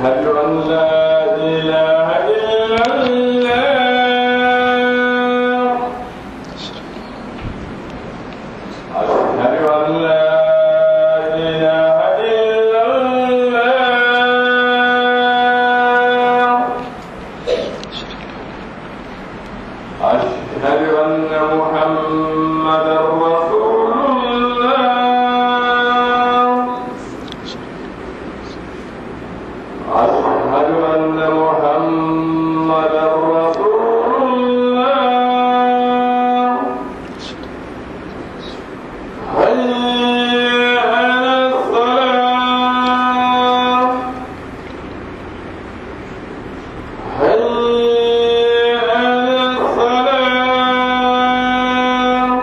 أشهد أن لا إله إلا الله أشهد أن لا إله إلا الله أشهد أن محمدا رسول الله أشهد أن محمدا رسول الله حي على الصلاة حي على الصلاة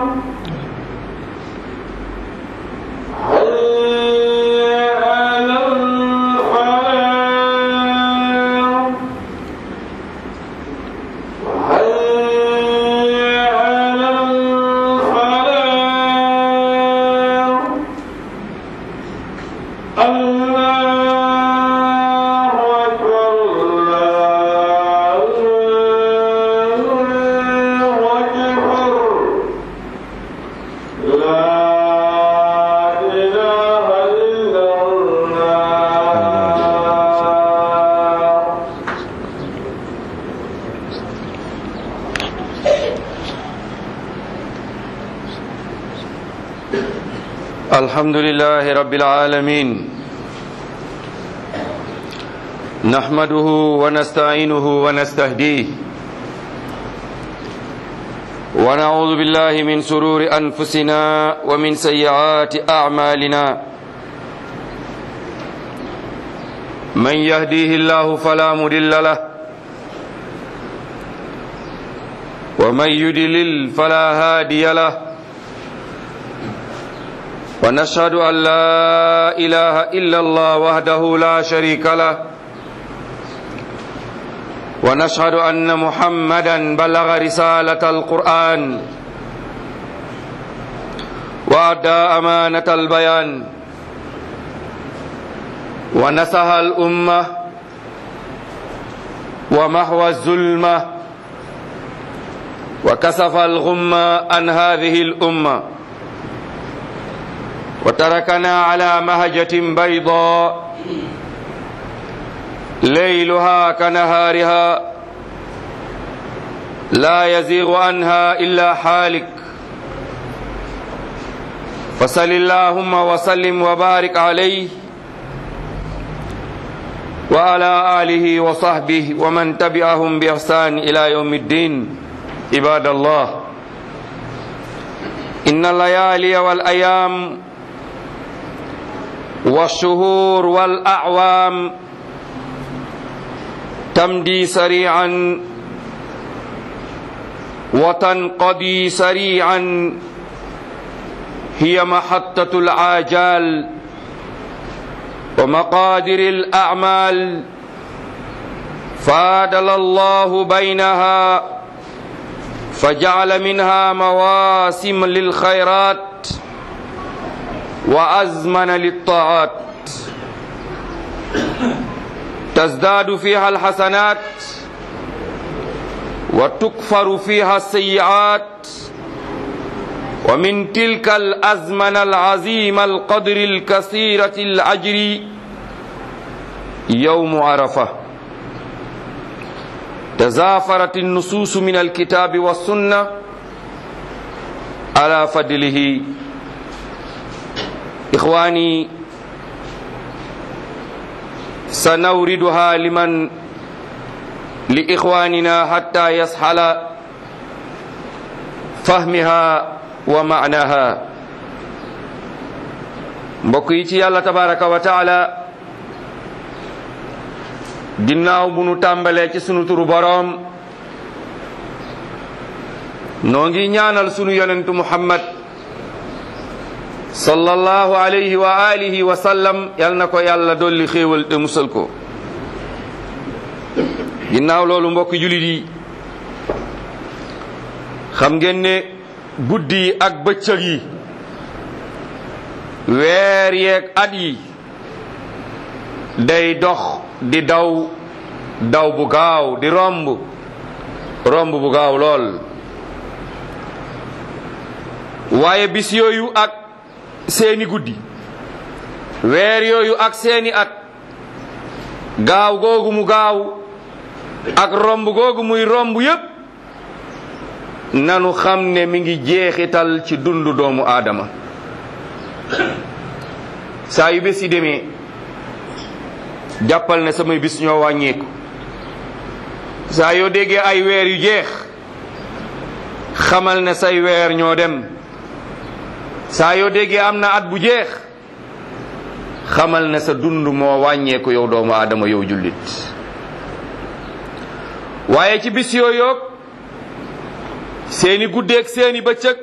حي على الفلاح حي على الفلاح الله أكبر الله أكبر لا إله إلا الله الحمد لله رب العالمين نحمده ونستعينه ونستهديه ونعوذ بالله من سرور أنفسنا ومن سيئات أعمالنا من يهديه الله فلا مضل له ومن يدلل فلا هادي له ونشهد أن لا إله إلا الله وحده لا شريك له ونشهد أن محمدا بلغ رسالة القرآن وأدى أمانة البيان ونصح الأمة ومحو الظلمة وكسف الغمة عن هذه الأمة وتركنا على مهجة بيضاء ليلها كنهارها لا يزيغ عنها إلا حالك فصل اللهم وسلم وبارك عليه وعلى آله وصحبه ومن تبعهم بإحسان إلى يوم الدين عباد الله إن الليالي والأيام والشهور والأعوام تمضي سريعا وتنقضي سريعا هي محطة العاجال ومقادر الأعمال فادل الله بينها فجعل منها مواسم للخيرات وأزمن للطاعات تزداد فيها الحسنات وتكفر فيها السيئات ومن تلك الأزمنة العظيمة القدر الكثيرة الأجر يوم عرفة تزافرت النصوص من الكتاب والسنة على فضله إخواني سنوردها لمن لإخواننا حتى يسحل فهمها ومعناها mbokk yi ci yàlla tabaraka wa taala ginnaaw bu nu tàmbalee ci sunu turu boroom noo ngi ñaanal sunu yonentu muhammad sallallahu alayhi wa alihi wa sallam yal na ko yàlla dolli xéewal te musal ko ginnaaw loolu mbokk julit yi xam ngeen ne guddi yi ak bëccëg yi weer yeeg at yi day dox di daw daw bu gaaw di romb romb bu gaaw lool waaye bis yooyu ak seeni guddi weer yooyu ak seeni at gaaw googu mu gaaw ak romb googu muy romb yépp nanu xam ne mi ngi jeexital ci dundu doomu aadama saa yu bés yi demee jàppal ne samay bis ñoo wàññeeku saa yoo déggee ay weer yu jeex xamal ne say weer ñoo dem saa yoo déggee am na at bu jeex xamal ne sa dund moo wàññeeku yow doomu aadama yow jullit waaye ci bis yooyoog seeni guddeeg seeni bëccëg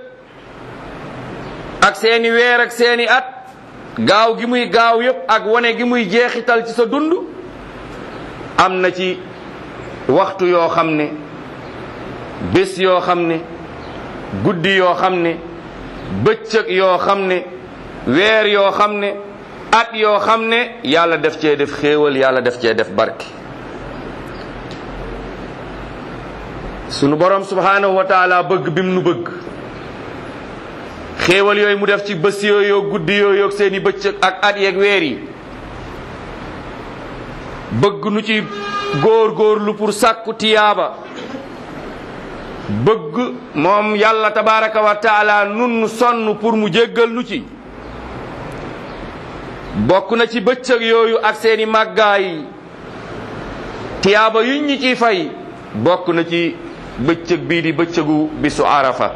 ak seeni weer ak seeni at gaaw gi muy gaaw yépp ak wane gi muy jeexital ci sa dund am na ci waxtu yoo xam ne bés yoo xam ne guddi yoo xam ne bëccëg yoo xam ne weer yoo xam ne at yoo xam ne yàlla def cee def xéewal yàlla def cee def barke sunu borom subhanahu wa taala bëgg bim nu bëgg xéewal yooyu mu def ci bés yooyu guddi yooyu ak seeni bëccëg ak at yeeg weer yi bëgg nu ci góor góorlu pour sàkku tiyaaba bëgg moom yàlla tabaraka wa taala nun sonn pour mu jéggal nu ci bokk na ci bëccëg yooyu ak seeni màggaay tiyaaba yuñ ñi ciy fay bokk na ci bëccëg bii di bëccëgu bisu arafa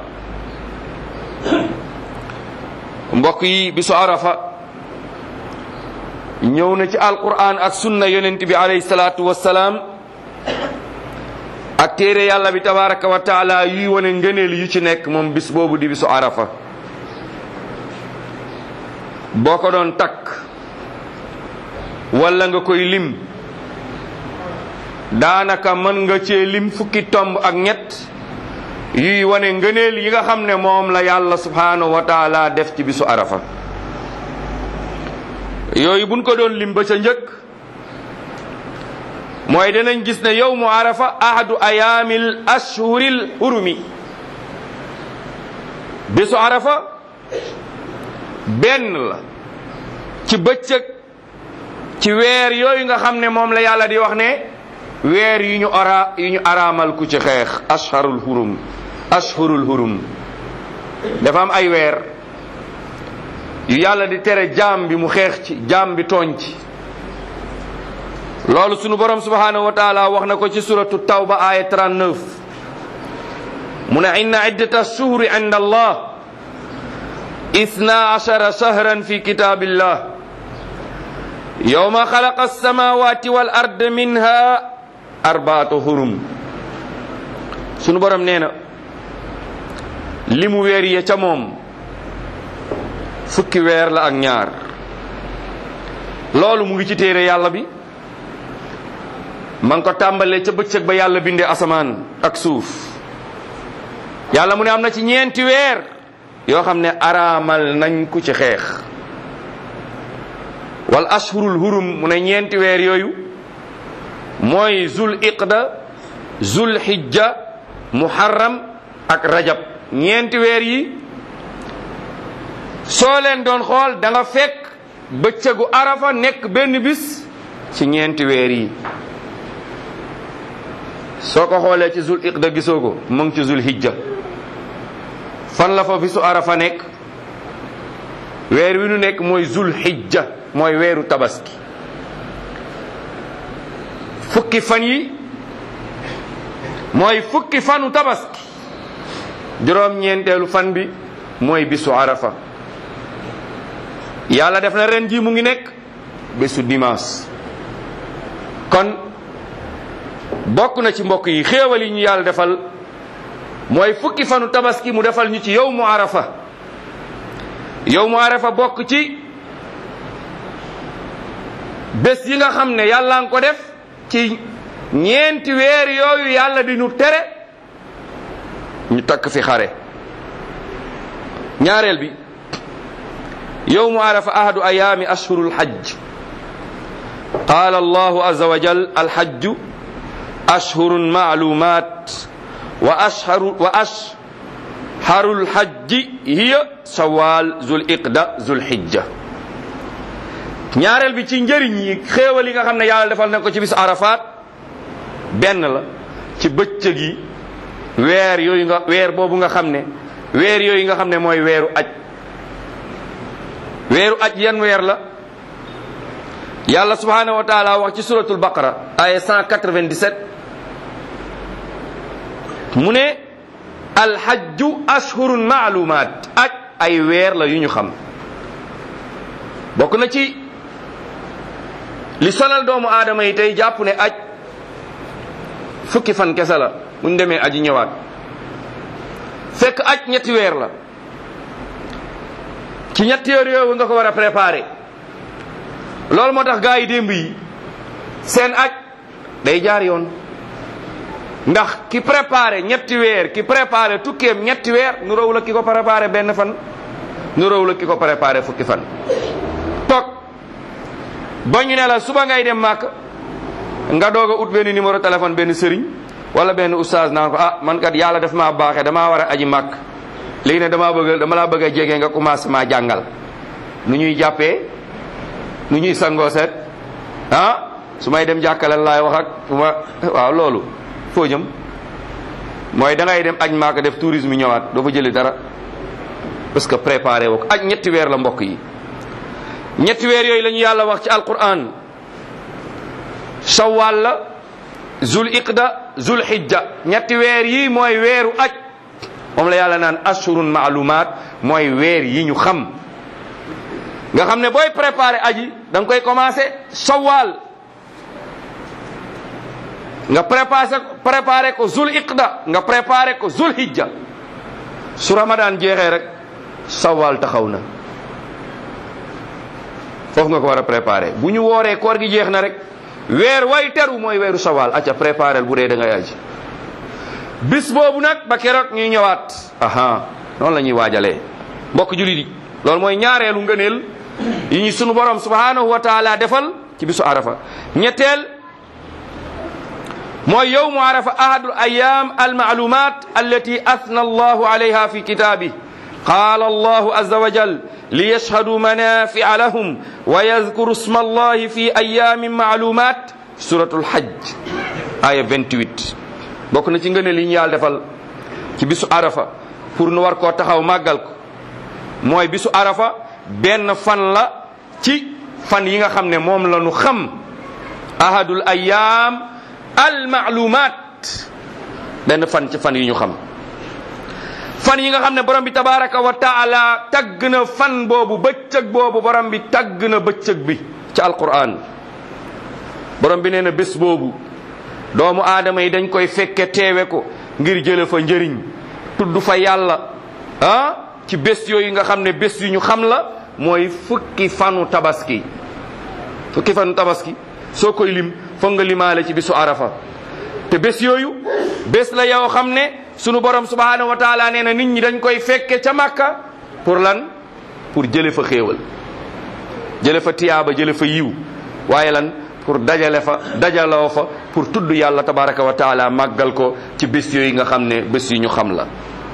mbokk yi bisu arafa ñëw na ci alquran ak sunna yonent bi alayhi salaatu wassalaam ak téere yàlla bi tabaraka wa taala yuy wane ngëneel yu ci nekk moom bis boobu di bisu arafa boo ko doon takk walla nga koy lim daanaka mën nga cee lim fukki tomb ak ñett yuy wane ngëneel yi nga xam ne moom la yàlla subhanahu wa taala def ci bisu arafa yooyu buñ ko doon lim ba ca njëkk mooy danañ gis ne yowmu arafa ahadu ayaamil ashhuril hurumi bisu arafa benn la ci bëccëg ci weer yooyu nga xam ne moom la yàlla di wax ne weer yu ñu ara yu ñu araamal ku ci xeex ashharul hurum ashhurul hurum dafa am ay weer yu yàlla di tere jaam bi mu xeex ci jaam bi tooñ ci loolu sunu borom subhanahu wa taala wax na ko ci suratu tawba aya 39 mu ne inna iddata shuhuri inda allah اثنا عشر شهرا في كتاب الله يوم خلق السماوات والأرض منها أربعة هرم sunu borom nee na li mu weer ya ca moom fukki weer la ak ñaar loolu mu ngi ci téere yàlla bi ma ngi ko tàmbalee ca bëccëg ba yàlla bindee asamaan ak suuf yàlla mu ne am na ci ñeenti weer yoo xam ne araamal nañ ku ci xeex wal ashhurul hurum mu ne ñeenti weer yooyu mooy zul iqda zul hijja muharram ak rajab ñeenti weer yi soo leen doon xool da nga fekk bëccëgu arafa nekk benn bis ci ñeenti weer yi soo ko xoolee ci zul iqda gisoo ko mu ngi ci zul hijja fan la fa bisu arafa nekk weer wi nu nekk mooy zul hijja mooy weeru tabaski fukki fan yi mooy fukki fanu tabaski juróom-ñeenteelu fan bi mooy bisu arafa yàlla def na ren ji mu ngi nekk bésu dimanche kon bokk na ci mbokk yi xéewal yi ñu yàlla defal mooy fukki fanu tabaski mu defal ñu ci yow mu arafa yow mu arafa bokk ci bés yi nga xam ne yàlla nga ko def ci ñeenti weer yooyu yàlla di ñu tere ñu takk fi xare ñaareel bi yow mu arafa ahadu ayaami ashhurul hajj qaala allahu azza wa jal alhajju ashhurun maalumat wa ashharu wa ashharul hajji hiya shawal zul iqda zul hijja ñaareel bi ci njëriñ yi xéewal yi nga xam ne yàlla defal na ko ci bisu arafat benn la ci bëccëg yi weer yooyu nga weer boobu nga xam ne weer yooyu nga xam ne mooy weeru aj weeru aj yan weer la yàlla subhanahu wa taala wax ci suratul baqara aya 197 mu ne alhajju ashhurun maalumaat aj ay weer la yu ñu xam bokk na ci li sonal doomu aadama yi tey jàpp ne aj fukki fan kese la buñ demee aji ñëwaat fekk aj ñetti weer la ci ñetti weer yooyu nga ko war a préparer loolu moo tax gaa yi démb yi seen aj day jaar yoon ndax ki préparé ñetti weer ki préparé tukkeem ñetti weer nu raw la ki ko préparé benn fan nu raw la ki ko préparé fukki fan toog ba ñu ne la suba ngay dem màkk nga doog a ut benn numéro téléphone benn sëriñ wala benn oustaz naan ko ah man kat yàlla daf maa baaxee damaa war a aji màkk léegi ne damaa bëgg dama laa bëgg a jege nga commencé maa jàngal nu ñuy jàppee nu ñuy sangoo seet ah su may dem jàkkale laay wax ak fu ma waaw loolu foo jëm mooy da ngay dem aj màkk def tourisme ñëwaat doo fa jëli dara parce que préparé woo ko aj ñetti weer la mbokk yi ñetti weer yooyu la ñu yàlla wax ci alquran shawwal la zul iqda zul hijja ñetti weer yi mooy weeru aj moom la yàlla naan ashurun maalumaat mooy weer yi ñu xam nga xam ne booy préparé aji da nga koy commencé shawwal nga préparé préparé ko zul iqda nga préparé ko zul hijja su ramadan jeexee rek shawwal taxaw na foofu nga ko war a préparé bu ñu wooree koor gi jeex na rek weer way teru mooy weeru shawwal acca préparé bu dee da ngay aji bis boobu nag ba keroog ñuy ñëwaat aha noonu la ñuy waajalee mbokk julit yi loolu mooy ñaareelu ngëneel yi ñu sunu borom subhanahu wa taala defal ci bisu arafa ñetteel mooy yowmu arafa ahadu ayam almaalumat allati athna allahu alayha fi kitabih qala allahu azza wa jal liyashhadu manafi'a lahum wa yadhkuru isma allahi fi ayamin maalumat suratul hajj aya 28 bokk na ci ngëneel yi ñu yàlla defal ci bisu arafa pour nu war koo taxaw màggal ko mooy bisu arafa benn fan la ci fan yi nga xam ne moom la nu xam ahadul ayam al maalumat benn fan ci fan yi ñu xam fan yi nga xam ne borom bi tabaraka wa taala tagg na fan boobu bëccëg boobu borom bi tagg na bëccëg bi ci alquran borom bi nee na bés boobu doomu aadama yi dañ koy fekke teewe ko ngir jële fa njëriñ tudd fa yàlla ah ci bés yooyu nga xam ne bés yu ñu xam la mooy fukki fanu tabaski fukki fanu tabaski soo koy lim foog nga limaale ci bisu arafa te bés yooyu bés la yoo xam ne sunu borom subhanahu wa taala nee na nit ñi dañ koy fekke ca màkka pour lan pour jële fa xéewal jële fa tiyaaba jële fa yiw waaye lan pour dajale fa dajaloo fa pour tudd yàlla tabaraka wa taala màggal ko ci bés yooyu nga xam ne bés yu ñu xam la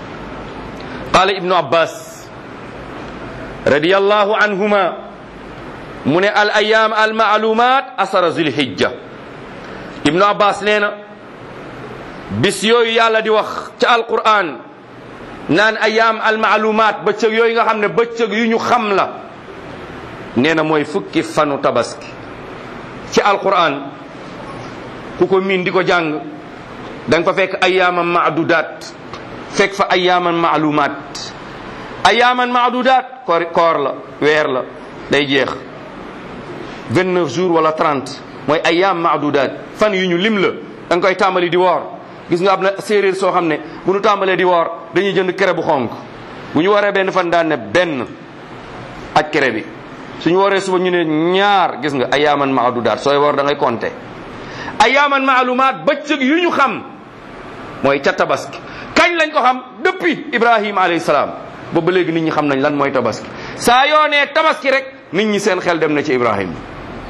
qaala ibnu abbas radiyallahu anhuma mu ne al ayam al maalumat asara zilhijja ibnu abbas nee na bis yooyu yàlla di wax ca alquran naan ayam al maalumat bëccëg yooyu nga xam ne bëccëg yu ñu xam la nee na mooy fukki fanu tabaski ci alquran ku ko miin di ko jàng da nga fa fekk ayaaman maadudaat fekk fa ayaaman maalumaat ayaaman maadudaat koor koor la weer la day jeex 29 jours wala 30 mooy ayaam maadudaat fan yu ñu lim la da nga koy tàmbali di woor gis nga am na séeréer soo xam ne bu ñu tàmbalee di woor dañuy jënd kere bu xonk bu ñu waree benn fan daan ne benn aj kere bi suñu waree suba ñu ne ñaar gis nga ayaaman maadudaat sooy woor da ngay compter ayaaman maalumaat bëccëg yu ñu xam mooy ca tabaski kañ lañ ko xam depuis ibrahima alayhi salaam boobu ba léegi nit ñi xam nañ lan mooy tabaski saa yoo nee tabaski rek nit ñi seen xel dem na ci ibrahima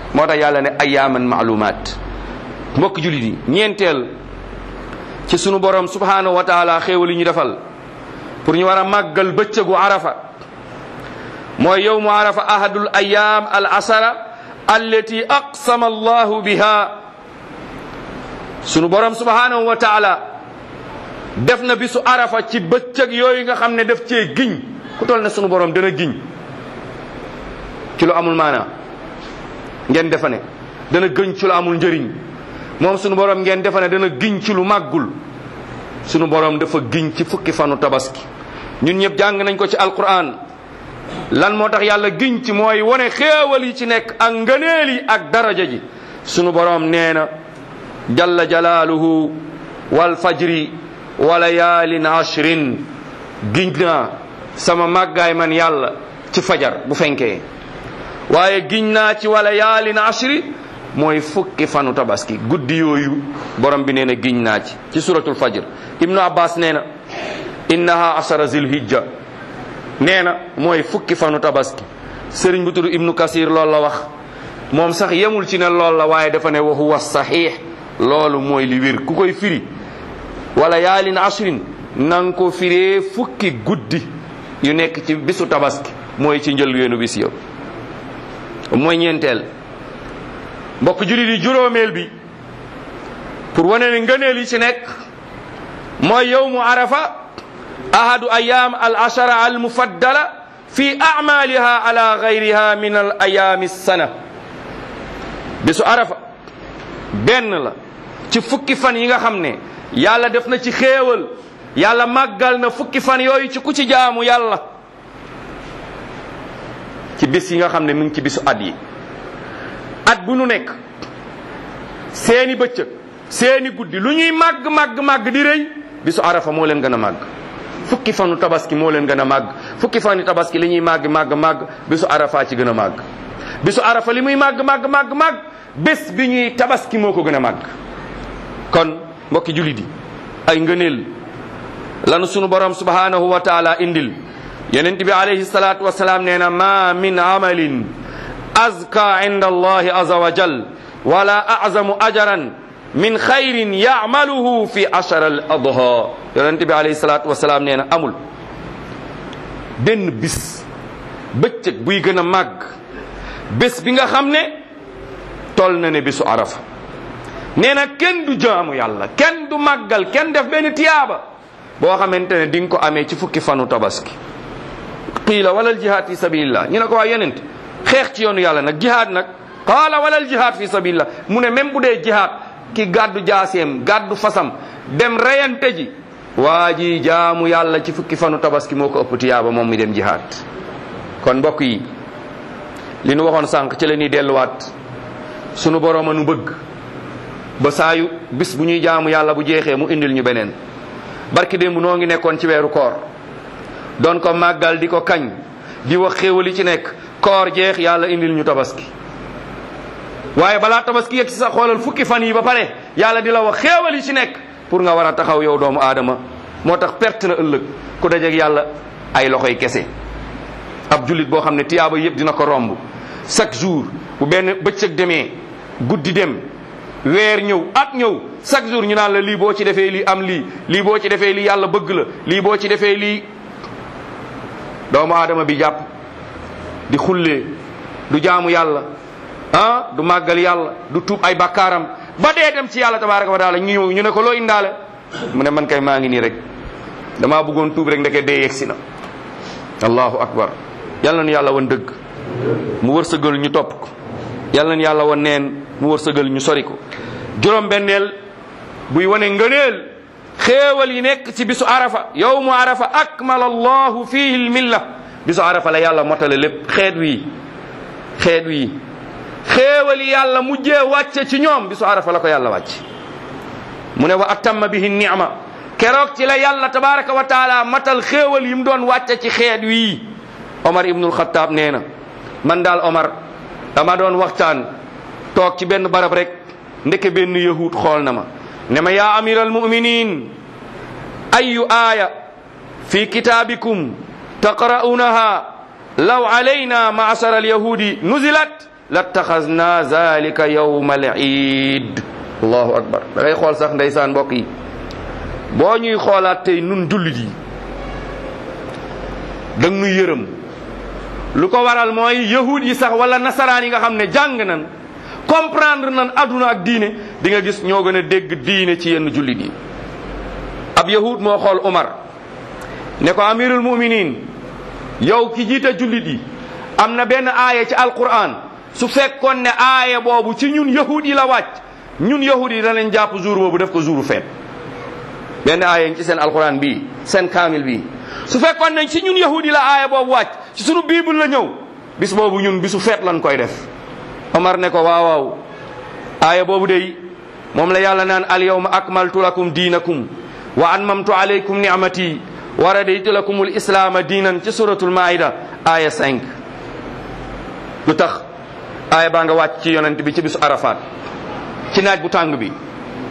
moo tax yàlla ne ayaaman maalumaat mbokk julit yi ñeenteel ci sunu borom subhanahu wa taala xéewal yi ñu defal pour ñu war a màggal bëccëgu arafa mooy yowmu arafa ahadul ayaam al asara allati aqsama allahu biha sunu borom subhanahu wa taala def na bisu arafa ci bëccëg yooyu nga xam ne def cee giñ ku toll ne sunu borom dana giñ ci lu amul maanaa ngeen defa ne dana gëñ ci lu amul njëriñ moom sunu borom ngeen defa ne dana giñ ci lu màggul sunu borom dafa giñ ci fukki fanu tabaski ñun ñëpp jàng nañ ko ci alquran lan moo tax yàlla giñ ci mooy wone xéewal yi ci nekk ak ngëneel yi ak daraja ji sunu borom nee na jalla jalaaluhu wal fajri wa layaalin ashrin giñ naa sama màggaay man yàlla ci fajar bu fenkee waaye giñ naa ci wala yaalin ashri mooy fukki fanu tabaski guddi yooyu borom bi nee na giñ naa ci ci suratul fajr ibnu abbas nee na innaha ashara zilhijja nee na mooy fukki fanu tabaski sëriñ bu tudd ibnu kasir loolu la wax moom sax yemul ci ne loolu la waaye dafa ne wa huwa saxiix loolu mooy li wér ku koy firi wala yaalin ashrin nang ko firee fukki guddi yu nekk ci bisu tabaski mooy ci njëlbeenu bis yow mooy ñeenteel mbokk jullit yi juróomeel bi pour wane ne ngëneel yi ci nekk mooy yowmu arafa ahadu ayam al ashara al mufaddala fi amaliha ala gayriha min al ayami sana bisu arafa benn la ci fukki fan yi nga xam ne yàlla def na ci xéewal yàlla màggal na fukki fan yooyu ci ku ci jaamu yàlla ci bis yi nga xam ne mu ngi ci bisu at yi at bu nu nekk seeni bëccëg seeni guddi lu ñuy màgg màgg màgg di rëy bisu arafa moo leen gën a màgg fukki fanu tabaski moo leen gën a màgg fukki fanu tabaski li ñuy màgg màgg màgg bisu arafa ci gën a màgg bisu arafa li muy màgg màgg màgg màgg bés bi ñuy tabaski moo ko gën a màgg kon mbokki jullit yi ay ngëneel lanu sunu borom subhanahu wa taala indil yonent bi alayhi salatu wasalaam nee na ma min amalin azka inda allahi aza wa jal wala azamu ajaran min xayrin yamaluhu fi ashara al adha yonent bi alayhi salatu wasalaam nee na amul benn bis bëccëg buy gën a màgg bés bi nga xam ne tol na ne bisu arafa nee na kenn du jaamu yàlla kenn du màggal kenn def benn tiyaaba boo xamante ne di nga ko amee ci fukki fanu tabaski qiila walal jihaad fi sabilillah ñu ne ko waa yonent xeex ci yoonu yàlla nag jihaad nag qaala walal jihaad fi sabilillah mu ne même bu dee jihaad ki gàddu jaaseem gàddu fasam dem reyante ji waa ji jaamu yàlla ci fukki fanu tabaski moo ko ëpp tiyaaba moom mi dem jihaad kon mbokk yi li nu waxoon sànq ci la ñuy delluwaat sunu boroom a nu bëgg ba saayu bis bu ñuy jaamu yàlla bu jeexee mu indil ñu beneen barki démb noo ngi nekkoon ci weeru koor doon ko màggal di ko kañ di wax xéewal yi ci nekk koor jeex yàlla indil ñu tabaski waaye balaa tabaski yegg si sa xoolal fukki fan yi ba pare yàlla di la wax xéewal yi ci nekk pour nga war a taxaw yow doomu aadama moo tax perte na ëllëg ku dajeeg yàlla ay loxoy kese ab jullit boo xam ne tiyaaba yëpp dina ko romb chaque jour bu benn bëccëg demee guddi dem weer ñëw at ñëw chaque jour ñu naan la lii boo ci defee lii am lii lii boo ci defee lii yàlla bëgg la lii boo ci defee lii doomu aadama bi jàpp di xullee du jaamu yàlla ah du màggal yàlla du tuub ay bakkaaram ba dee dem ci yàlla tabaraka wa taala ñu ñëw ñu ne ko loo indaale mu ne man kay maa ngi nii rek damaa bëggoon tuub rek ndeke dee yegsi na allahu akbar yàlla na yàlla wan dëgg mu wërsëgal ñu topp ko yàlla na yàlla wan neen mu wërsëgal ñu sori ko juróom benneel buy wane ngëneel xéewal yi nekk ci bisu arafa yowmu arafa akmala allahu fihi lmilla bisu arafa la yàlla motale lépp xeet wii xeet wii xéewal yi yàlla mujjee wàcce ci ñoom bisu arafa la ko yàlla wàcc mu ne wa atamma bihi ni'ma keroog ci la yàlla tabaraka wa taala matal xéewal yi mu doon wàcce ci xeet wii omar ibnul xataab nee na man daal omar dama doon waxtaan toog ci benn barab rek ndeke benn yahud xool na ma ne ma yaa amira almuminin ayu aaya fi kitaabikum taqra'unaha law alayna maasara alyahudi nuzilat lattaxasna zalika yawma al iid allahu akbar da ngay xool sax ndeysaan mbokk yi boo ñuy xoolaat tey nun jullit yi dang nu yërëm lu ko waral mooy yahud yi sax wala nasaraan yi nga xam ne jàng nan comprendre nan aduna ak diine di nga gis ñoo gën a dégg diine ci yenn jullit yi ab yahud moo xool Umar ne ko amirul muminin yow ki jiite jullit yi am na benn aaya ci alquran su fekkoon ne aaya boobu ci ñun yahud yi la wàcc ñun yahud yi danañ jàpp jour boobu def ko jouru feet benn aaya ci seen alquran bii seen kaamil bii su fekkoon ne ci ñun yahud yi la aaya boobu wàcc ci sunu bible la ñëw bis boobu ñun bisu feet lañ koy def Omar ne ko waaw waaw aaya boobu day moom la yàlla naan al yawma akmaltu lakum diinakum wa anmamtu alaykum ni'mati wa raditu lakum al islaama diinan ci suratul maida aaya 5 lu tax aaya baa nga wàcc ci yonent bi ci bisu arafat ci naaj bu tàng bi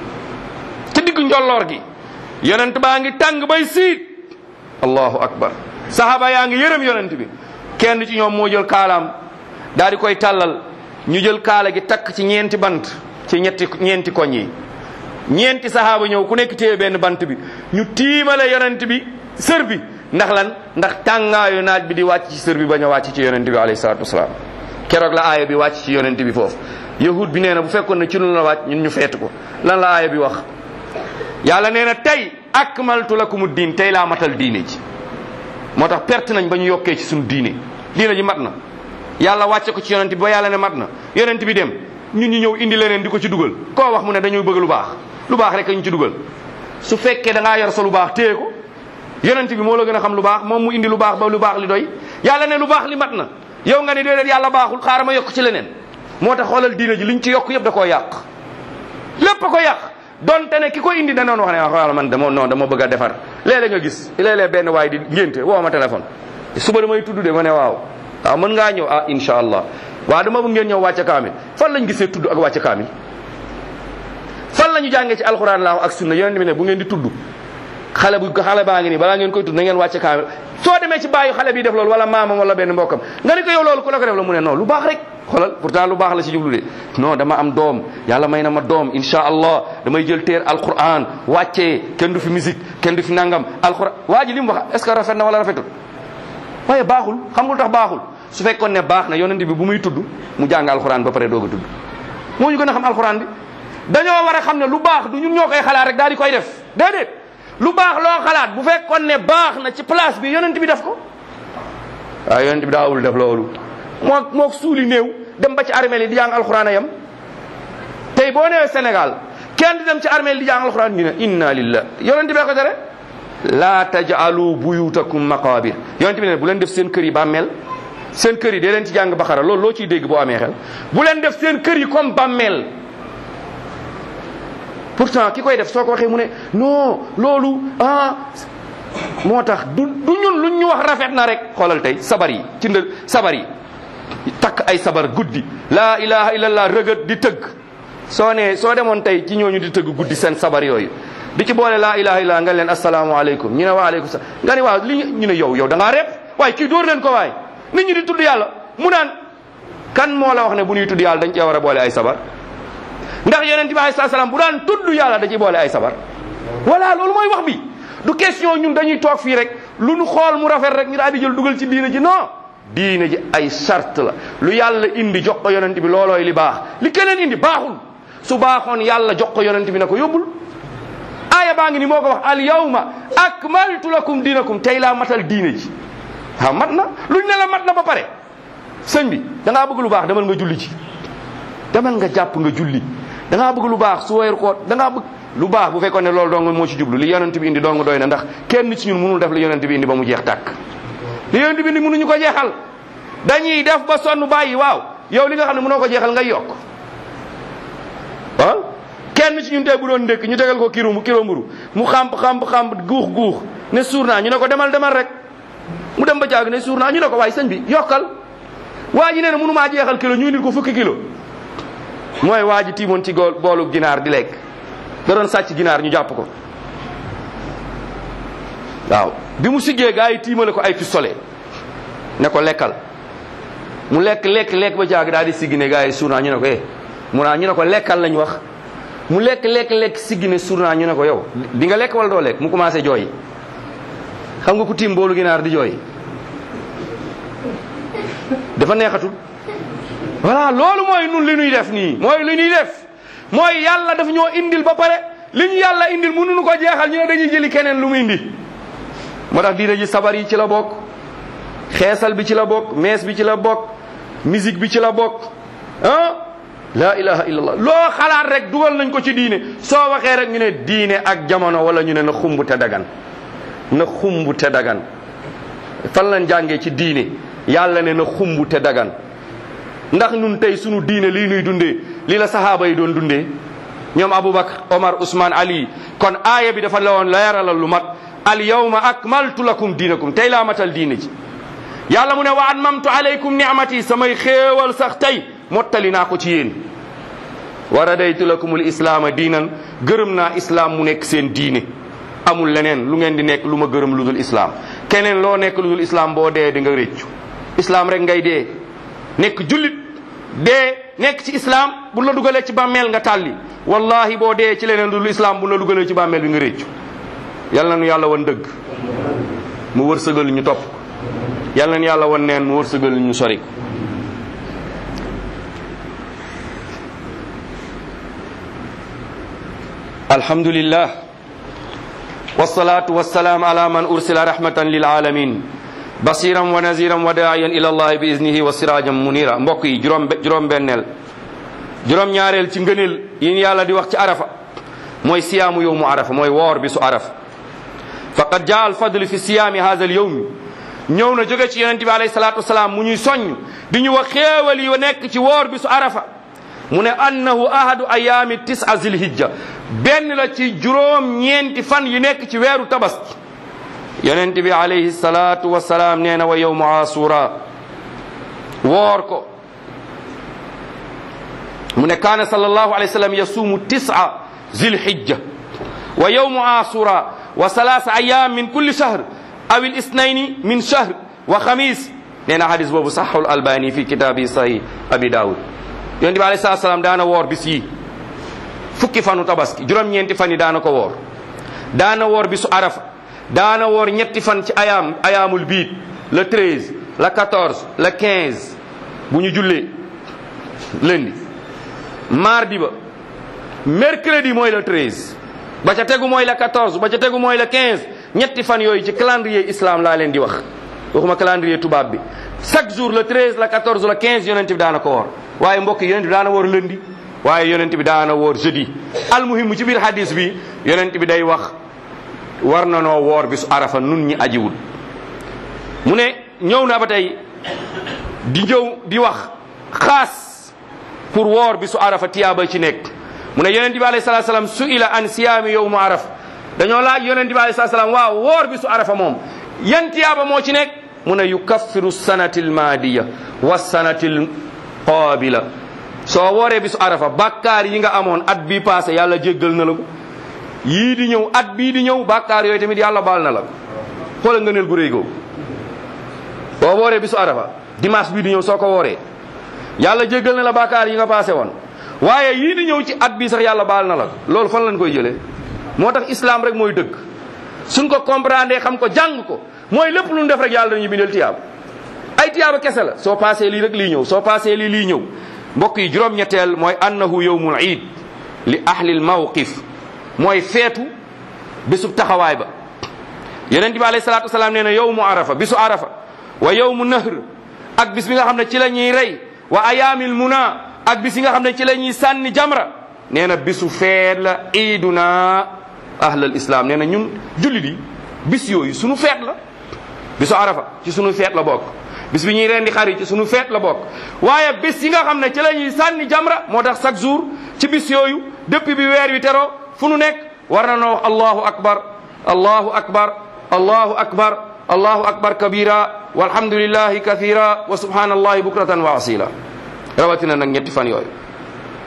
ci diggu njolloor gi yonent baa ngi tàng bay siit allahu akbar sahaba yaa ngi yërëm yonent bi kenn ci ñoom moo jël kaalaam daal di koy tàllal ñu jël kaala gi takk ci ñeenti bant ci ñetti ñeenti koñ yi ñeenti sahaaba ñëw ku nekk téye benn bant bi ñu tiimale yonent bi sër bi ndax lan ndax tàngaayu naaj bi di wàcc ci sër bi bañ a wàcc ci yonent bi alayhi salatu wasalaam keroog la aaya bi wàcc ci yonent bi foofu yahud bi nee na bu fekkoon ne ci lu la wàcc ñun ñu feetu ko lan la aaya bi wax yàlla nee na tey akmaltu lakumu diin tey laa matal diine ji moo tax perte nañ ba ñu yokkee ci suñu diine diine ji mat na yàlla wàcce ko ci yonent bi ba yàlla ne mat na yonent bi dem ñun ñu ñëw indi leneen di ko ci dugal koo wax mu ne dañuy bëgg lu baax lu baax rek ñu ci dugal su fekkee da ngaa yor sa lu baax téye ko yonent bi moo la gën a xam lu baax moom mu indi lu baax ba lu baax li doy yàlla ne lu baax li mat na yow nga ne déedéet yàlla baaxul xaaral ma yokk ci leneen moo tax xoolal diine ji liñ ci yokk yëpp da koo yàq lépp a ko yàq donte ne ki ko indi danoon wax ne xoolal man dama non dama bëgg a defar léeg-léeg nga gis léeg-léeg benn waay di ngénte woo ma téléphone suba damay tudd de ma ne waaw waaw mën ngaa ñëw ah incha allah waaw dama bëgg ngeen ñëw wàcce kaamil fan lañ gisee tudd ak wàcce kaamil fan la ñu jàngee ci alxuraan laa ak sunna yonent bi ne bu ngeen di tudd xale bu xale baa ngi nii balaa ngeen koy tudd na ngeen wàcce kaamil soo demee ci bàyyi xale bi def loolu wala maamam wala benn mbokkam nga ni ko yow loolu ku la ko def la mu ne non lu baax rek xoolal pourtant lu baax la ci jublu de non dama am doom yàlla may na ma doom insha allah damay jël teer alquran wàccee kenn du fi musique kenn du fi nangam alquran waa ji li mu wax est ce que rafet na wala rafetul waaye baaxul xam nga lu tax baaxul su fekkoon ne baax na yonent bi bu muy tudd mu jàng alquran ba pare doog a tudd moo ñu gën a xam alquran bi dañoo war a xam ne lu baax du ñun ñoo koy xalaat rek daal di koy def déedéet lu baax loo xalaat bu fekkoon ne baax na ci place bi yonent bi def ko waaw yonent bi daawul def loolu moo moo suuli néew dem ba ci armeel yi di jàng alxuraan a yem tey boo newee Sénégal kenn di dem ci armeel di jàng alxuraan ñu ne inna lillah yonent bee ko tere laa taj'alu buyutakum maqabir yonent bi ne bu leen def seen kër yi bàmmeel seen kër yi dee leen ci jàng baxara loolu loo ciy dégg boo amee xel bu leen def seen kër yi comme bàmmeel pourtant ki koy def soo ko waxee mu ne non loolu ah moo tax du du ñun luñ ñu wax rafet na rek xoolal tey sabar yi ci ndë sabar yi takk ay sabar guddi laa ilaha illallah rëgët di tëgg soo ne soo demoon tey ci ñooñu di tëgg guddi seen sabar yooyu di ci boole laa ilaha illallah nga leen asalaamaaleykum ñu ne waaleykum salaam nga ne waaw li ñu ne yow yow da ngaa repp waaye kii dóor leen ko waay nit ñi di tudd yàlla mu naan kan moo la wax ne bu ñuy tudd yàlla dañ cee war a boole ay sabar ndax yonent bi alayhi salaam bu daan tudd yàlla da ciy boole ay sabar voilà loolu mooy wax bi du question ñun dañuy toog fii rek lu nu xool mu rafet rek ñu daal di jël dugal ci diine ji non diine ji ay charte la lu yàlla indi jox ko yonent bi loolooy li baax li keneen indi baaxul su baaxoon yàlla jox ko yonent bi na ko yóbbul aaya baa ngi ni moo ko wax al yawma akmaltu lakum diinakum tey laa matal diine ji waaw mat na luñ ne la mat na ba pare sëñ bi da ngaa bëgg lu baax demal nga julli ji demal nga jàpp nga julli da ngaa bëgg lu baax su weer ko da ngaa bëgg lu baax bu fekkoon ne loolu dong moo ci jublu li yonent bi indi dong doy na ndax kenn ci ñun mënul def li yonent bi indi ba mu jeex tàkk li yonent bi indi mënuñu ko jeexal dañuy def ba sonn bàyyi waaw yow li nga xam ne mënoo ko jeexal ngay yokk ah kenn ci ñun tey bu doon ndékk ñu tegal ko kilo kilo mburu mu xamp xamp xamp guux guux ne suur naa ñu ne ko demal demal rek mu dem ba jaag ne suur naa ñu ne ko waaye sëñ bi yokkal waa ji nee na mënu maa jeexal kilo ñu indil ko fukki kilo mooy waa ji tiimoon ci gool boolu ginaar di lekk da doon sàcc ginaar ñu jàpp ko waaw bi mu siggee gaa yi tiimale ko ay pistolet ne ko lekkal mu lekk lekk lekk ba jaag daal di siggi ne gars yi suur naa ñu ne ko eh mu naa ñu ne ko lekkal lañ wax mu lekk lekk lekk siggi ne suur naa ñu ne ko yow di nga lekk wala doo lekk mu commencé jooy xam nga ku tiim boolu ginaar di jooy dafa neexatul voilà loolu mooy nun li ñuy def nii mooy li ñuy def mooy yàlla dafa ñoo indil ba pare li ñu yàlla indil mënuñu ko jeexal ñu ne dañuy jëli keneen lu mu indi moo tax diina ji sabar yi ci la bokk xeesal bi ci la bokk mees bi ci la bokk musique bi ci la bokk ah la ilaha illallah loo xalaat rek dugal nañ ko ci diine soo waxee rek ñu ne diine ak jamono wala ñu ne na xumb te dagan na xumb te dagan fan lañ jàngee ci diine yàlla ne na xumb te dagan ndax ñun tey sunu diine lii nuy dundee lii la sahaaba yi doon dundee ñoom Aboubacar Omar Ousmane Ali kon aaya bi dafa la woon leeralal lu mat al yawma akmaltu lakum diinakum tey laa matal diine ji yàlla mu ne wa atmamtu alaykum ni'mati samay xéewal sax tey mottali naa ko ci yéen wa radaytu lakumul islaama diinan gërëm naa islaam mu nekk seen diine amul leneen lu ngeen di nekk lu ma gërëm lu dul islaam keneen loo nekk lu dul islaam boo dee di nga réccu islaam rek ngay dee nekk jullit dee nekk ci islaam bu la dugalee ci bàmmeel nga tàlli wallahi boo dee ci leneen lu dul islaam bu la dugalee ci bàmmeel bi nga réccu yal na nu yàlla wan dëgg mu wërsëgal ñu topp yal na nu yàlla wan neen mu wërsëgal ñu sori ko alhamdulillah wasalaatu wasalaam ala man ursila rahmatan lil alamin basiran wa naziran wa daayan ila allahi bi iznihi wa sirajan munira mbokk yi juróom juróom benneel juróom ñaareel ci ngëneel yi yàlla di wax ci arafa mooy siyaamu yowmu arafa mooy woor bi su arafa faqad jaa al fadl fi siyaami hada al yowmi ñëw na jóge ci yonente bi alayhi salatu wasalaam mu ñuy soññ di ñu wax xéewal yi nekk ci woor bi su arafa mu ne annahu ahadu ayaami tisa zilhijja benn la ci juróom ñeenti fan yi nekk ci weeru tabaski yonent bi alayhi salatu wasalaam nee na wa yowmu asura woor ko mu ne kaana sallallahu alayhi wa sallam yasuumu tisa zilhijja wa yowmu asura wa salaasa ayaam min kulli shahr aw il isnayni min shahr wa xamis nee na hadis boobu saxul albani fi kitaabi sahih abi daawud yonent bi alayhi salatu wasalaam daana woor bis yi fukki fanu tabaski juróom-ñeenti fan yi daana ko woor daana woor bisu arafa daana woor ñetti fan ci ayaam ayaamul biit le 13 le 14 le 15 bu ñu jullee lundi mardi ba mercredi mooy le 13 ba ca tegu mooy le 14 ba ca tegu mooy le 15 ñetti fan yooyu ci calendrier islam laa leen di wax waxuma calendrier tubaab bi chaque jour le 13 le 14 le 15 yonent bi daana ko woor waaye mbokk yonent bi daana woor lundi waaye yonent bi daana woor jeudi almuhimu ci biir hadis bi yonent bi day wax war na noo woor bisu arafa nun ñi ajiwul mu ne ñëw na ba tey di ñëw di wax xaas pour woor bisu arafa tiyaaba ci nekk mu ne yonent bi alayhi salatu salaam su'ila an siyaami yowmu arafa dañoo laaj yonent bi alayhi salatu salaam waaw woor bisu arafa moom yan tiyaaba moo ci nekk mu ne yukaffiru sanati almaadiya wa sanati alqaabila soo wooree bisu arafa bàkkaar yi nga amoon at bii passé yàlla jéggal na la ko yii di ñëw at bii di ñëw bàkkaar yooyu tamit yàlla baal na la ko xoolal nga neel gu réy googu boo wooree bisu arafa dimanche bii di ñëw soo ko wooree yàlla jéggal na la bàkkaar yi nga passé woon waaye yii di ñëw ci at bii sax yàlla baal na la ko loolu fan lañ koy jëlee moo tax islam rek mooy dëgg suñ ko comprendre xam ko jàng ko mooy lépp lu ñu def rek yàlla dañuy bindal tiyaab ay tiyaaba kese la soo passé lii rek lii ñëw soo passé lii lii ñëw mbokk yi juróom-ñetteel mooy annahu yowmul iid li ahlil mawqif mooy feetu bisub taxawaay ba yonent bi alayhi salaatu wasalaam nee na yowmu arafa bisu arafa wa yowmu nahr ak bis bi nga xam ne ci la ñuy rey wa ayaamil muna ak bis yi nga xam ne ci la ñuy sànni jamra nee na bisu feet la iiduna ahlal islam nee na ñun jullit yi bis yooyu sunu feet la bisu arafa ci sunu feet la bokk bis bi ñuy rendi xar yi ci sunu feet la bokk waaye bis yi nga xam ne ci la ñuy sànni jamra moo tax chaque jour ci bis yooyu depuis bi weer wi teroo fu nu nekk war na noo wax allahu akbar allahu akbar allahu akbar allahu akbar kabira walhamdulillahi kathira wa subhanallahi bukratan wa asila rawatina nag ñetti fan yooyu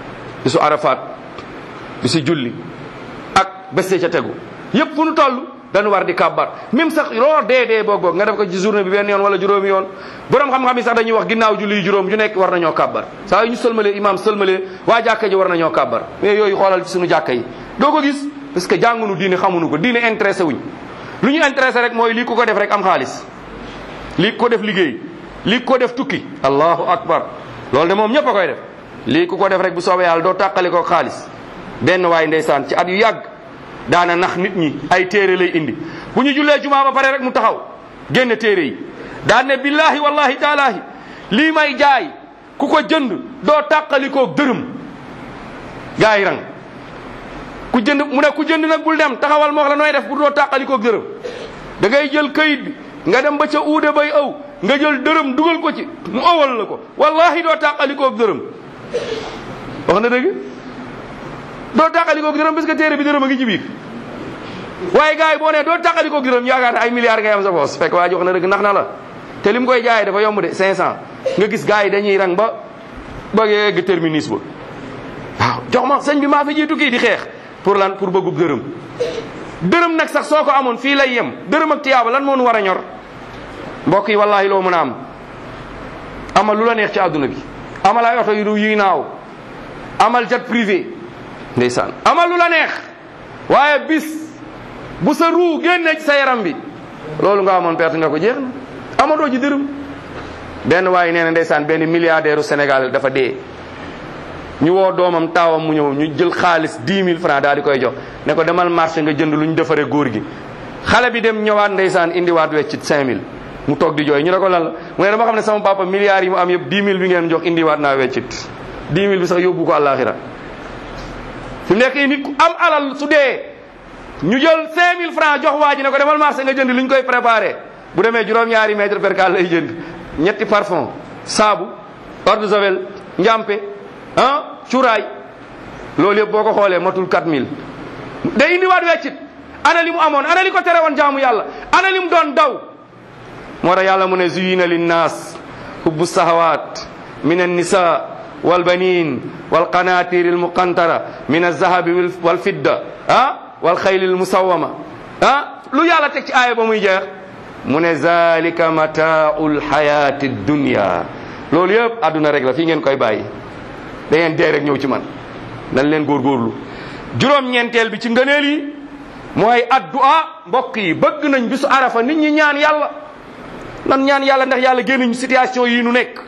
bisu arafat bisu julli ak bés ca tegu yépp fu nu toll dañu war di kàbbar même sax loo dee dee boog boog nga def ko ci journée bi benn yoon wala juróomi yoon borom xam-xam yi sax dañuy wax ginnaaw julli juróom ju nekk war nañoo kàbbar saa yu ñu sëlmalee imam sëlmalee waa jàkka ji war nañoo kàbbar mais yooyu xoolal ci suñu jàkka yi doo ko gis parce que jàngunu diine xamuñu ko diine intéressé wuñ lu ñu intéressé rek mooy lii ku ko def rek am xaalis lii ku ko def liggéey lii ku ko def tukki allahu akbar loolu de moom ñëpp a koy def lii ku ko def rek bu soobee yàlla doo tàqali ko xaalis benn waay ndeysaan ci at yu yàgg daana nax nit ñi ay téere lay indi bu ñu jullee jumaa ba pare rek mu taxaw génne téere yi daan ne billahi wallahi taalaahi lii may jaay ku ko jënd doo tàqalikoo dërëm gaa yi rang ku jënd mu ne ku jënd nag bul dem taxawal moo wax la nooy def bu doo tàqalikoo dërëm da ngay jël kayit bi nga dem ba ca uude bay aw nga jël dërëm dugal ko ci mu owal la ko wallahi doo tàqalikoo dërëm wax na dëgg doo tàqalikoo dërëm parce que téere bi dërëm a ngi ci biir waaye gars yi boo nee doo tàqalikoo dërëm yaakaar ne ay milliards ngay am sa poos fekk waa ji wax na dëgg nax na la te li mu koy jaayee dafa yomb de 500 nga gis gars yi dañuy rang ba ba yegg terminus ba waaw jox ma sëñ bi maa fi jiitu kii di xeex pour lan pour bëggub dërëm dërëm nag sax soo ko amoon fii lay yem dërëm ak tiyaaba lan moo nu war a ñor mbokk yi wallahi loo mën a am amal lu la neex ci àdduna bi amal ay oto yu yuy naaw amal jet privé ndeysaan amal lu la neex waaye bis bu sa ruu génnee ci sa yaram bi loolu nga amoon perte nga ko jeex na amatoo ji dërëm benn waaye nee na ndeysaan benn milliardaire u Sénégal dafa dee ñu woo doomam taawam mu ñëw ñu jël xaalis 10 000 francs daal di koy jox ne ko demal marché nga jënd lu ñu defaree góor gi xale bi dem ñëwaat ndeysaan indiwaat weccit 5000 mu toog di jooy ñu ne ko lan la mu ne dama xam ne sama papa milliards yi mu am yëpp 10 000 bi ngeen jox indiwaat naa weccit 10 000 bi sax yóbbu ko àllaaxira fi mu nekk nit ku am alal su dee ñu jël 5000 francs jox waa ji ne ko demal marché nga jënd lu ñu koy préparé bu demee juróom-ñaari mètre percal lay jënd ñetti parfum saabu eau de javel njàmpe ah cuuraay loolu yëpp boo ko xoolee matul 4000 day indiwaat weccit ana li mu amoon ana li ko tere woon jaamu yàlla ana li mu doon daw moo tax yàlla mu ne zuyina linnaas hubbu sahawat min annisa walbanin walqanatir almuqantara min alzahabi walfidda ah walxayli almusawama ah lu yàlla teg ci aaya ba muy jeex mu ne zalika mataau lxayati dunya loolu yëpp àdduna rek la fii ngeen koy bàyyi da ngeen dee rek ñëw ci man nañ leen góorgóorlu juróom-ñeenteel bi ci ngëneel yi mooy addu'a mbokk yi bëgg nañ bisu arafa nit ñi ñaan yàlla nan ñaan yàlla ndax yàlla génn ñu situation yi nu nekk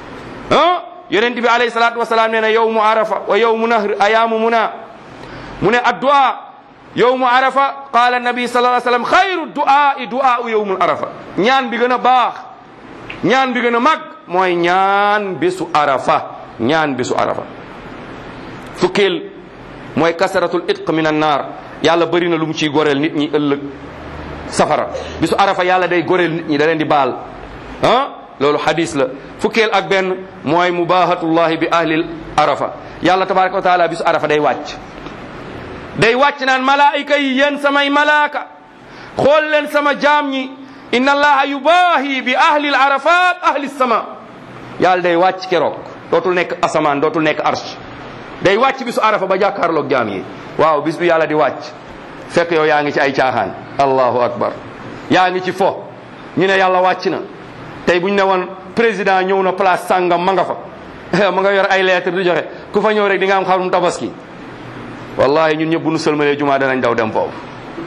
ah yonent bi alayhi salaatu wasalaam nee na yowmu arafa wa yowmu nahr ayaamu muna mu ne addu'a yowmu arafa qaala nabi sallallahu alayhi wasallam xayru du'aa'i du'aa'u yowmul arafa ñaan bi gën a baax ñaan bi gën a mag mooy ñaan bisu arafa ñaan bisu arafa fukkeel mooy kasaratul itq min an naar yàlla bëri na lu mu ciy goreel nit ñi ëllëg safara bisu arafa yàlla day goreel nit ñi da leen di baal ah loolu hadis la fukkeel ak benn mooy mubahatullahi bi ahlil arafa yàlla tabaraka wa taala bisu arafa day wàcc day wàcc naan malaayika yi yéen samay malaaka xool leen sama jaam ñi inna allaha yubahi bi ahlil arafat ahli sama yàlla day wàcc keroog dootul nekk asamaan dootul nekk arsh day wàcc bisu arafa ba jàkkaarloog jaam yi waaw bis bi yàlla di wàcc fekk yow yaa ngi ci ay caaxaan allahu akbar yaa ngi ci fo ñu ne yàlla wàcc na tey bu ñu ne woon président ñëw na place sàngam ma nga fa ma nga yor ay lettre di joxe ku fa ñëw rek di nga am xarum tabaski wallahi ñun ñëpp bu nu sëlmalee jumaa danañ daw dem foofu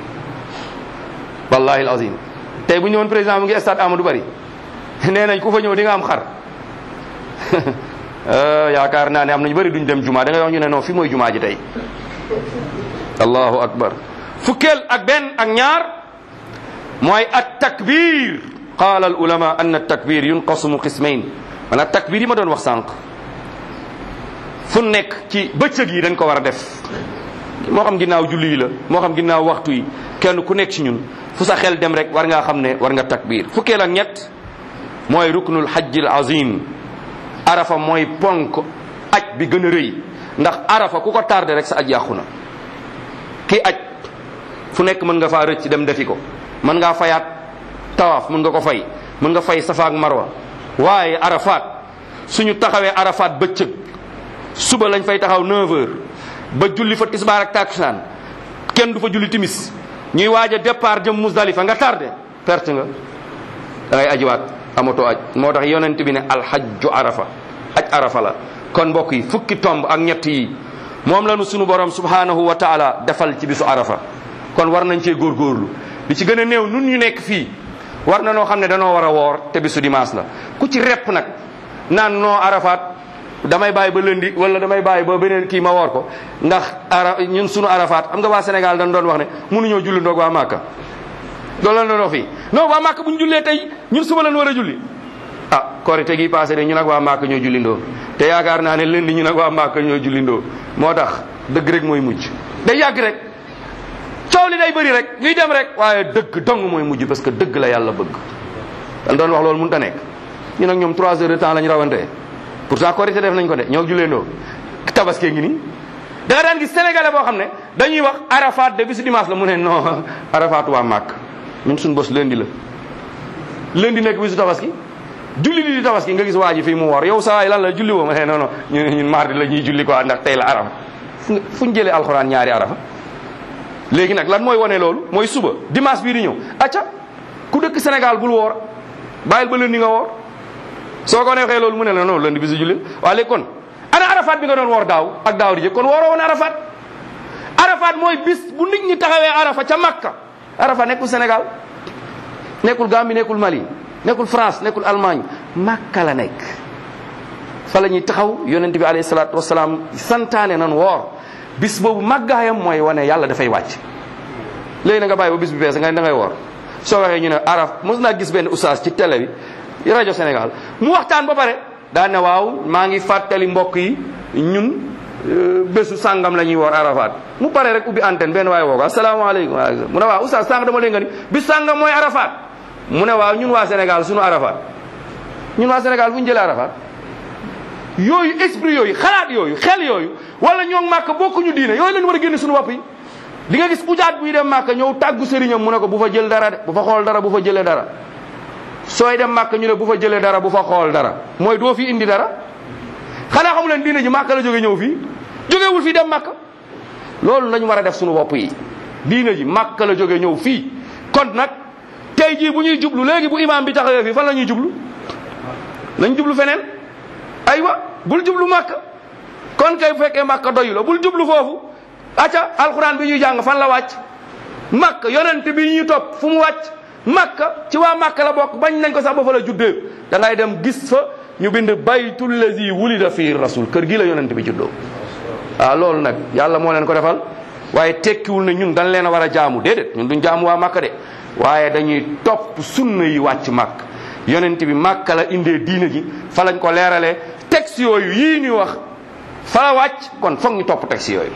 wallahi alazim tey bu ñu ne woon président mu ngi stade Amadou Bari nee nañ ku fa ñëw di nga am xar yaakaar naa ne am nañu bëri duñ dem jumaa da ngay wax ñu ne non fi mooy jumaa ji tey allahu akbar fukkeel ak benn ak ñaar mooy at takbir qaala al ulama anna takbir yunqasumu qismayn maanaam takbir yi ma doon wax sànq fu nekk ci bëccëg yi dañ ko war a def moo xam ginnaaw julli yi la moo xam ginnaaw waxtu yi kenn ku nekk ci ñun fu sa xel dem rek war ngaa xam ne war nga takbir fukkeel ak ñett mooy ruknul hajjil azim arafa mooy ponk aj bi gën a rëy ndax arafa ku ko tardé rek sa aj yàqu na kii aj fu nekk mën nga faa rëcc dem defi ko mën ngaa fayaat tawaaf mën nga ko fay mën nga fay safa ak marwa waaye arafat suñu taxawee arafat bëccëg suba lañ fay taxaw 9h ba julli fa tisbaar ak takusaan kenn du fa julli timis ñuy waaj a départ jëm Musdalifa nga tardé perte nga da ngay ajiwaat amatoo aj moo tax yonent bi ne alhajju arafa aj arafa la kon mbokk yi fukki tomb ak ñett yi moom la nu sunu borom subhanahu wa taala defal ci bisu arafa kon war nañ cee góorgóorlu li ci gën a néew nun ñu nekk fii war na noo xam ne danoo war a woor te bisu dimanche la ku ci repp nag naan noo arafaat damay bàyyi ba lëndi wala damay bàyyi ba beneen kii ma woor ko ndax ara ñun sunu arafaat xam nga waa Sénégal dañ doon wax ne mënuñoo julli ndoog waa Màkka loolu la doon wax fii non waa Màkka bu ñu jullee tey ñun suba lañ war a julli ah korite gi passé de ñu nag waa Màkka ñoo jullindoo te yaakaar naa ne lëndi ñu nag waa Màkka ñoo jullindoo moo tax dëgg rek mooy mujj day yàgg rek coow li day bëri rek ñuy dem rek waaye dëgg dong mooy mujj parce que dëgg la yàlla bëgg dañ doon wax loolu mënut a nekk ñu nag ñoom 3 heures de temps la ñu rawantee pourtant korité def nañ ko de ñoo julleendoo tabaskee ngi nii da nga daan gis sénégalais boo xam ne dañuy wax arafat de bisu dimanche la mu ne non arafat waa màkk ñun suñu bos lundi la lundi nekk bisu tabaski julli di di tabaski nga gis waa ji fii mu woor yow saa waay lan la julli woo ma ne non non ñun ñun mardi la ñuy julli quoi ndax tey la arafa fu ñu jëlee alxuraan ñaari arafa léegi nag lan mooy wane loolu mooy suba dimanche bii di ñëw acca ku dëkk Sénégal bul woor bàyyil ba lundi nga woor soo ko neexee loolu mu ne la non lundi bisu julli waa léegi kon ana arafat bi nga doon woor daaw ak daaw di jëkk kon wooroo woon arafat arafat mooy bis bu nit ñi taxawee arafa ca Makka arafa nekkul Sénégal nekkul Gambie nekkul Mali nekkul France nekkul Allemagne Makka la nekk fa la ñuy taxaw yonent bi alayhi salaatu wasalaam santaane nan woor bis boobu màggaayam mooy wane yàlla dafay wàcc léegi na nga bàyyi ba bis bi bees nga ne da ngay woor soo waxee ñu ne araf mos naa gis benn oustaz ci télé bi rajo Sénégal mu waxtaan ba pare daa ne waaw maa ngi fàttali mbokk yi ñun bésu sàngam la ñuy woor arafat mu pare rek ubbi antenne benn waaye woo ko asalaamaaleykum mu ne waaw oustaz sànq dama leen nga ni bis sàngam mooy arafat mu ne waaw ñun waa Sénégal sunu arafat ñun waa Sénégal fu ñu jëlee arafat yooyu esprit yooyu xalaat yooyu xel yooyu wala ñoo màkk bokkuñu diine yooyu lañu war a génne suñu bopp yi di nga gis ujaat buy dem màkk ñëw tàggu sëriñam mu ne ko bu fa jël dara de bu fa xool dara bu fa jëlee dara sooy dem màkk ñu ne bu fa jëlee dara bu fa xool dara mooy doo fi indi dara xanaa xamu leen diine ji màkk la jóge ñëw fii jógewul fii dem màkk loolu lañu war a def suñu bopp yi diine ji màkk la jóge ñëw fii kon nag tey jii bu ñuy jublu léegi bu imaam bi taxawee fii fan la ñuy jublu nañ jublu feneen aywa bul jublu màkk kon kay bu fekkee màkk doyu la bul jublu foofu acca alxuraan bi ñuy jàng fan la wàcc màkk yonent bi ñu topp fu mu wàcc màkk ci waa màkk la bokk bañ nañ ko sax ba fa la juddee da ngay dem gis fa ñu bind baytul lazi wulida fii rasul kër gi la yonent bi juddoo waaw loolu nag yàlla moo leen ko defal waaye tekkiwul ne ñun dañ leen a war a jaamu déedéet ñun duñ jaamu waa màkk de waaye dañuy topp sunna yi wàcc màkk yonent bi màkk la indee diina ji fa lañ ko leeralee texte yooyu yii ñuy wax fa la wàcc kon foog ñu topp texte yooyu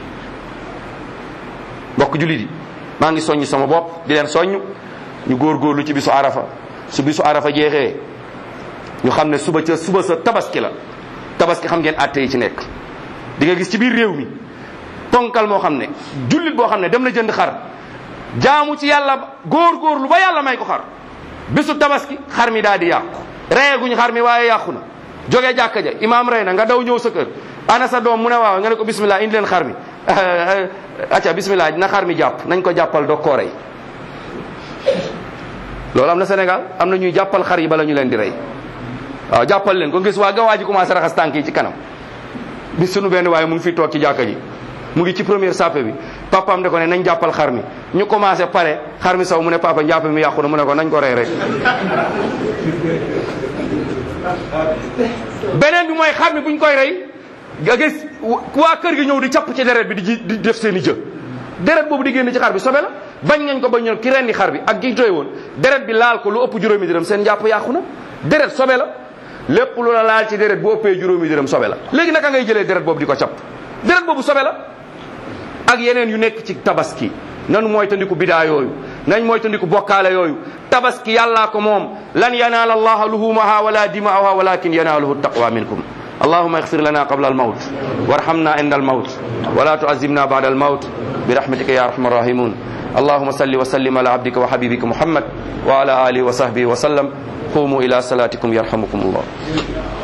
mbokk jullit yi maa ngi soññ sama bopp di leen soññ ñu góorgóorlu ci bisu arafa su bisu arafa jeexee ñu xam ne suba ca suba sa tabaski la tabaski xam ngeen àtte yi ci nekk di nga gis ci biir réew mi ponkal moo xam ne jullit boo xam ne dem na jënd xar jaamu ci yàlla góorgóorlu ba yàlla may ko xar bisu tabaski xar mi daal di yàqu reyeguñ xar mi waaye yàqu na jógee jàkka ja imaam rey na nga daw ñëw sa kër ana sa doom mu ne waaw nga ne ko bismillah indi leen xar mi acca bismillah na xar mi jàpp nañ ko jàppal doo koo rey loolu am na Sénégal am na ñuy jàppal xar yi bala ñu leen di rey waaw jàppal leen ko gis waa ga waa ji commencé raxas tànk yi ci kanam bis sunu benn waaye mu ngi fi toog ci jàkka ji mu ngi ci première sappe bi papaam de ko ne nañ jàppal xar mi ñu commencé pare xar mi saw mu ne papa njàpp mi yàqu na mu ne ko nañ ko rey rek beneen bi mooy xar mi buñ koy rey nga gis waa kër gi ñëw di capp ci deret bi di di def seen i jë deret boobu di génn ci xar bi sobe la bañ nañ ko ba ñëw ki rendi xar bi ak gi tooy woon deret bi laal ko lu ëpp juróomi dërëm seen njàpp yàqu na deret sobe la lépp lu la laal ci deret bu ëppee juróomi dërëm sobe la léegi naka ngay jëlee deret boobu di ko capp deret boobu sobe la ak yeneen yu nekk ci tabaski nanu mooy tandiku bidaa yooyu nañ mooy tandiku bokkaale yooyu tabaski yàllaa ko moom lan yanaala allaha luhumaha wala dimaaha walakin yanaaluhu taqwa minkum اللهم اغفر لنا قبل الموت وارحمنا عند الموت ولا تعذبنا بعد الموت برحمتك يا ارحم الراحمين اللهم صل وسلم على عبدك وحبيبك محمد وعلى اله وصحبه وسلم قوموا الى صلاتكم يرحمكم الله